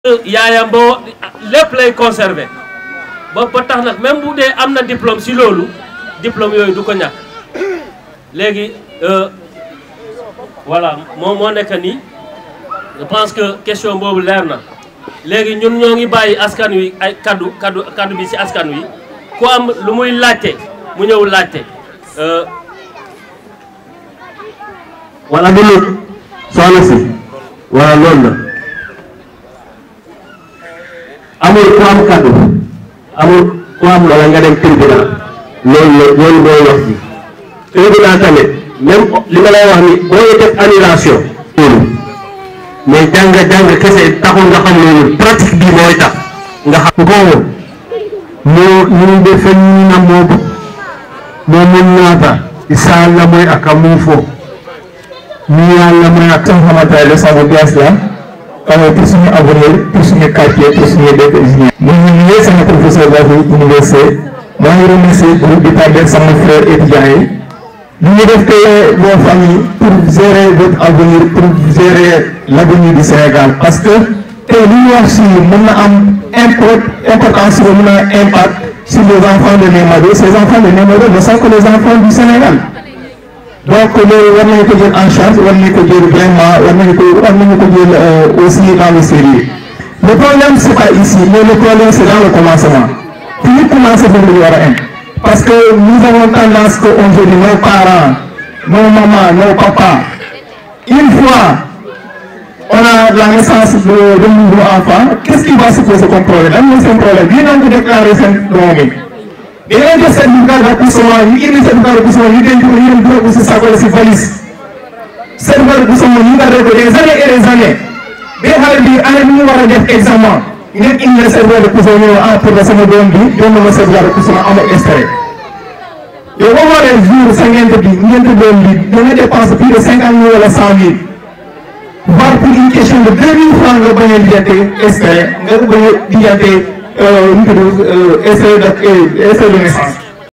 yaayam boo lépp lay conserver ba ba tax nag même bu dee am na diplôme si loolu diplôme yooyu du ko ñàkk léegi voilà moom moo nekk nii je pense que question boobu leer na léegi ñun ñoo ngi bàyyi askan wi ay kaddu kaddu kaddu bi si askan wi ku am lu muy laajte mu ñëw laajte wala du loolu soxna si wala loolu la amul ku am kaddu amul ku am wala nga dem tribunal loolu la loolu mooy wax ji tribunal tamit même li ma lay wax ni boo def annulation loolu mais jàng jàng kese taxul nga xam loolu pratique bi mooy tax nga xam ngowo mo yimɓe fenninammoɓe momon naata isa allah moy aka mum fo mi allah moy ak tan hamata lesago gas la kawo pour suñu avenir pour suñu quartier pour suñu dëkk ingénieur mo ñi sama professeur dafi université maa ngi remercier groupe bi tàggat sama frère étudiant yi li ñu def que vos familles pour gérer votre avenir pour gérer l'avenir du Sénégal parce que tey li ñu wax si mën na am import importance bi mën na impact sur les enfants de Némado ces enfants de Némado ne sont que les enfants du Sénégal donc loolu war nañu ko jël en charge war nañu ko jël vraiment war nañu ko war nañu ko jël aussi dans le sérieux le problème c'est pas ici mais le problème c'est dans le commencement fi ñu commencé foofu la ñu war a am parce que nous avons tendance que aujourd'hui nos parents nos mamans nos papas une fois on a la naissance de de nouveau enfant qu'est-ce qui va se poser comme problème lan mooy seen problème bii nañ ko déclaré seen doom yi dañoo def certificat d'accouchement ñu indi certificat d'accouchement ñu denc ko ñu dem dugal ko si saako la si valise certificat d'accouchement ñu gardé ko des années et des années ba xale bi année bi ñu war a def examen ngeen indi certificat d'accouchement ñu ne ah pour que sama doom bi doon na ma certificat d'accouchement amul extrait yow boo xoolee jour sa ngent bi ngent doom bi da nga dépense plus de cinquante mille wala cent mille voire pour une question de deux mille francs nga bañ a lijjante extrait nga bañ a lijjante nu mu tudd extrait de extrait de naissance